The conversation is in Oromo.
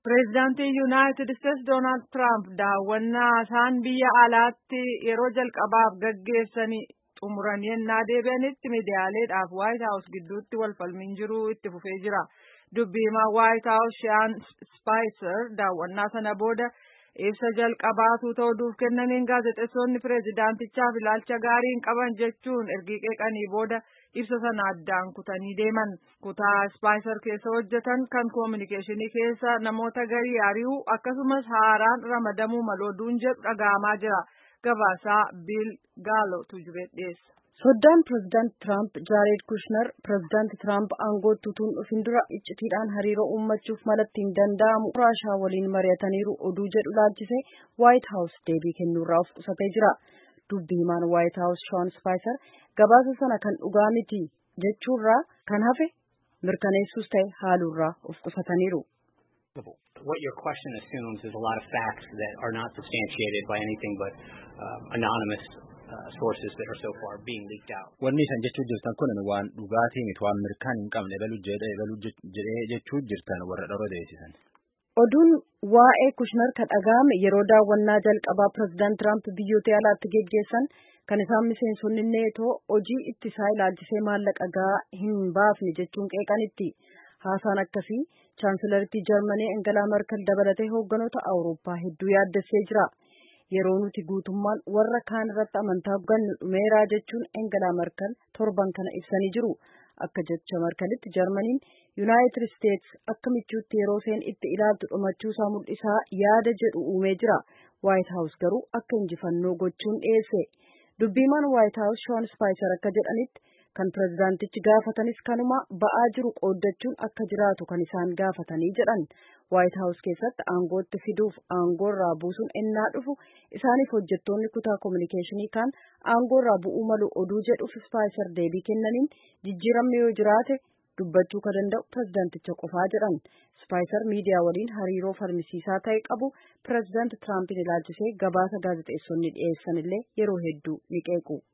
Pireezidaantiin Yuunaayitid Isteetsi Doonaald Tiraamp daawwannaa isaan biyya alaatti yeroo jalqabaaf gaggeessanii xumuranii ennaa deebi'anitti miidiyaaleedhaaf Waayit Haawus gidduutti walfalmiin jiru itti fufee jira. Dubbii himaa Waayit Haawus Shiyaan Spaayiser daawwannaa sana booda ibsa jalqabaatu ta'uuf kennaniin gaazexeessonni pireezidaantichaaf ilaalcha gaarii hin qaban jechuun erga qeeqanii booda ibsa sana addaan kutanii deeman. Kutaa Spaayiser keessa hojjetan kan koominikeeshinii keessa namoota garii ari'uu akkasumas haaraan ramadamuu malooduun jedhu dhaga'amaa jira. Gabaasaa Biil Gaalotu jibee dhiyeessa. Soddaan pireezidaanti Tiraamp Jaared Kushner pireezidaanti Tiraamp aangootti utuu hin dhufin dura iccitiidhaan hariiroo uummachuuf malatti hin danda'amu Raashaa waliin mari'ataniiru oduu jedhu laalchisee Waayit Haawus deebii kennuurraa of qusatee jira. Dubbi himaan Waayit Haawus Shoon Spaayiser gabaasa sana kan dhugaa miti jechuurraa kan hafe mirkaneessuus ta'e haaluurraa of qusataniiru. What your question assumes is a lot of facts that are not substantiated by anything but uh, anonymous uh, sources that are so far being leaked out. Wanni isan jechuu jirtan kun waan dhugaatii miti waan mirkaan hin qabne ebaluu jedhee jechuu jirtan warra dhoroo deessisan. Oduun waa'ee Kushner kan dhaga'ame yeroo daawwannaa jalqabaa pireezidaant Tiraamp biyyoota alaatti geggeessan kan isaan miseensonni neetoo hojii ittisaa ilaalchisee maallaqa gahaa hin baafne jechuun qeeqanitti. Haasaan akkasii chaansilarittii Jarmanii Angalaa Merkel dabalatee hoogganoota Awurooppaa hedduu yaaddessee jira. Yeroo nuti guutummaan warra kaan irratti amantaa gannu dhumeeraa jechuun Angalaa Merkel torban kana ibsanii jiru. Akka jecha Merkelitti Jarmaniin Yuunaayitid Isteets akka michuutti yeroo isheen itti ilaaltu dhumachuusaa mul'isaa yaada jedhu uumee jira. Waayit Haawus garuu akka injifannoo gochuun dhiyeesse. Dubbiimaan Waayit Haawus Shoon Spaayiser akka jedhanitti kan pireezidaantichi gaafatanis kanuma ba'aa jiru qooddachuun akka jiraatu kan isaan gaafatanii jedhan waayit haawus keessatti aangootti fiduuf aangoorraa buusuun ennaa dhufu isaaniif hojjettoonni kutaa koominikeeshinii kan aangoorraa bu'uu malu oduu jedhuuf spaayiser deebii kennaniin jijjiiramni yoo jiraate dubbachuu ka danda'u pireezidaanticha qofaa jedhan spaayiser miidiyaa waliin hariiroo falmisiisaa ta'e qabu pireezidaanti tiraampin ilaalchisee gabaasa gaazexeessonni dhiyeessan illee yeroo hedduu ni qeequ.